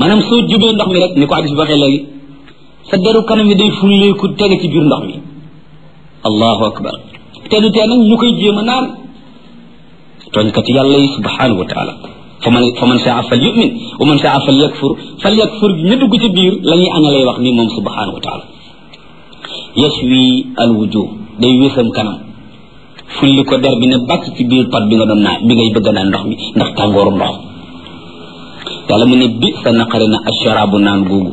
maanaam soo jubee ndox mi rek ni ko addis bi waxee léegi sa deru kanam yi day fulleeku tege ci biir ndox mi allahu akbar te du tee nag ñu koy jéem a naan tooñkat yàlla yi subhanahu wa taala fa man fa man saa fal yumin wa man saa fal yakfur fal yakfur ña dugg ci biir la ñuy ana lay wax ni moom subhanahu wa taala yashwi al wujuh day wésam kanam fulli ko der bi ne bàcc ci biir pat bi nga doon naan bi ngay bëgg naan ndox mi ndax tàngooru ndox yàlla mu ne bi sa naqari na asharaabu naan googu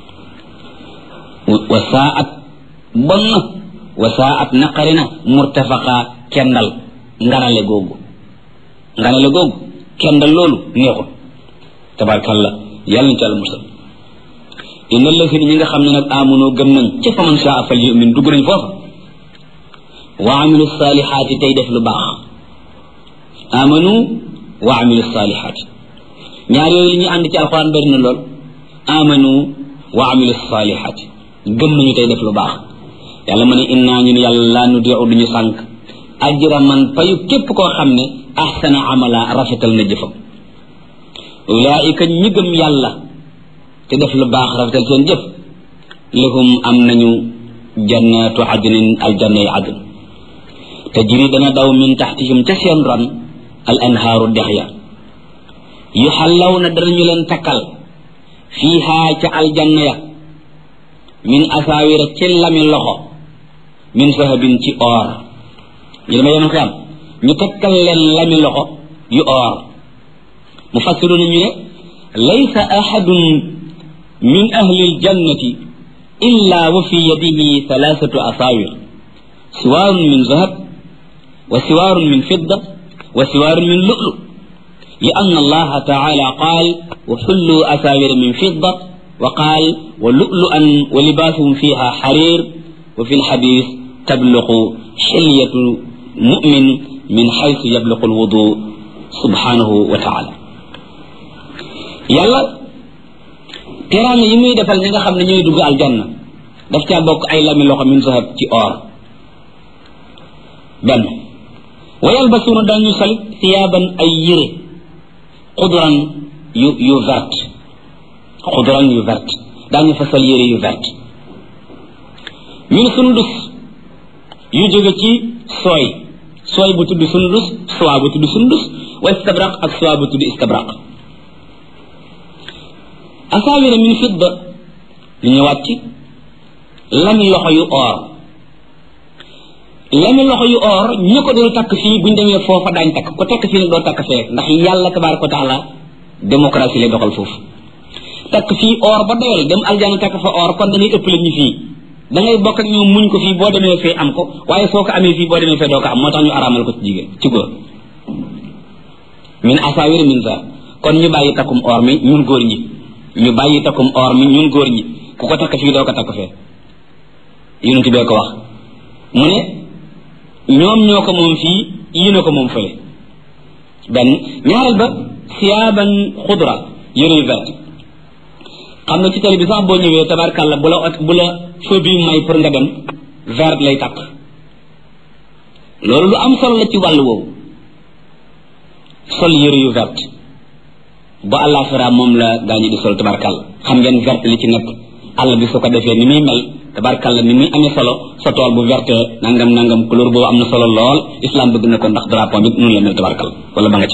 wa saat bon na wa saat naqari na murtafaqa kendal nganale googu nganale googu kendal loolu neexul tabarkalla yàlla ñu ci àlla musal inna lasina ñi nga xam ne nag amunoo gëm nañ ca faman saa fal yumin dugg nañ foofa wa amilu salihaati tey def lu baax amanu wa amilu salihaati ñaar yooyu li ñu ànd ci alxuraan bari na lool amanu wa amilu salihaati gëm nañu tey def lu baax yàlla ma ne innaa ñun yàlla laa nu diu duñu sànq ajra man payu képp koo xam ne ahsana amala rafetal na jëfam ulaika ñi gëm yàlla te def lu baax rafetal seen jëf lahum am nañu jannatu adnin aljanna yi adn tajri dana daw min taxtihim ca seen ron al anhaaru dex ya yuxallaw na danañu leen takkal fiihaa ca aljanna ya min asaawira ci lami loxo min sahabin ci or ñu dama yemal xiyam ñu takkal leen lami loxo yu or mu fassiru na ñu ne laysa ahadun min ahli aljannati illa wa fi yadihi thalathatu asaawir siwaarun min zahab wa siwaarun min fidda wa siwaarun min lu'lu لأن الله تعالى قال وحلوا أساور من فضة وقال ولؤلؤا ولباسهم فيها حرير وفي الحديث تبلغ حلية مؤمن من حيث يبلغ الوضوء سبحانه وتعالى يلا تراني يمي دفال نيغا خامن ñoy dugg aljanna daf ca bokk ay lami loxo min zahab ci or ben wa yalbasuna dañu sal thiyaban ay yire xudran yu yu vert xudran yu vert daañu fa sol yére yu vert min sundus yu jóge ci sooy sooy bu tudd sundus soie bu tudd sundus wa istabraq ak soie bu tudd istabraq asaawira min fidda ñu ñëwaat ci lami loxo yu or lami loxo yu or ñu ko dul takk fii buñ demee foofa daañ takk ko takk fii nag doo takk fee ndax yàlla tabaraka wa taala démocratie lay doxal foofu takk fii or ba doyal dem aljana takk fa or kon dañuy ëpp la ñu fii da ngay bokk ak ñoom muñ ko fii boo demee fee am ko waaye soo ko amee fii boo demee fee doo ko am moo tax ñu araamal ko ci jigéen ci góor min asawir min za kon ñu bàyyi takkum or mi ñun góor ñi ñu bàyyi takkum or mi ñun góor ñi ku ko takk fii doo ko takk fee yonent bee ko wax mu ne ñoom ñoo ko moom fii yéen a ko moom fële benn ñaareel ba siyaaban xudra yëre yu vert xam nga ci télé bi sax boo ñëwee tabarkàlla bu la bu la feu bi may pour nga dem vert lay takk loolu lu am solo la ci wàll woowu sol yëre yu vert ba àllaaxira moom la gaa ñi di sol tabarkàlla xam ngeen vert li ci nekk àll bi su ko defee ni muy mel tabarkàlla ni muy amee solo sa tool bu verte nangam nangam couleur boobu am na solo lool islam bëgg na ko ndax drapeau bi noonu la mel tabarkàlla wala ba nga ci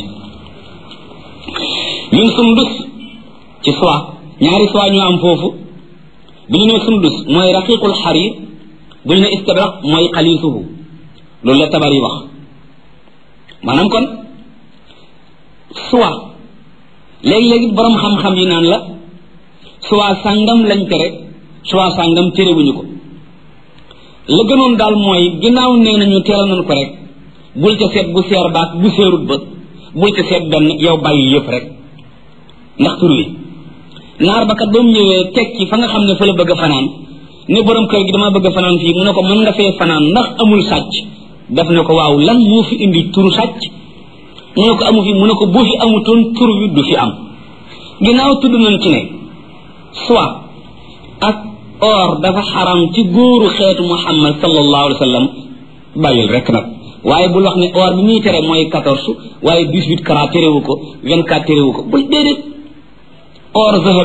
ñun sundus ci soie ñaari soie ñu am foofu bu ñu ne sundus mooy raqiqul xarir bu ñu ne istabraq mooy xalisuhu loolu la tabar yi wax maanaam kon soie léegi-léegi borom xam-xam yi naan la soie sàngam lañ tere soie sàngam terewuñu ko la gënoon daal mooy ginnaaw nee nañu teeral nañ ko rek bul ca seet bu seer baak bu seerut ba bul ca seet benn yow bàyyi yëpp rek ndax tur wi naar ba kat ba mu ñëwee teg ci fa nga xam ne fa la bëgg a fanaan ne borom kër gi dama bëgg a fanaan fii mu ne ko mën nga fee fanaan ndax amul sàcc def ne ko waaw lan moo fi indi turu sàcc mu ne ko amu fi mu ne ko bu fi amutoon tur wi du fi am ginnaaw tudd nañ ci ne soit ak or dafa xaram ci góoru xeetu muhammad sallallahu alayhi wa sallam bàyyil rek nag waaye bul wax ne or bi muy tere mooy quatorze waaye dix huit carat terewu ko vingt quatre terewu ko bul déedéet or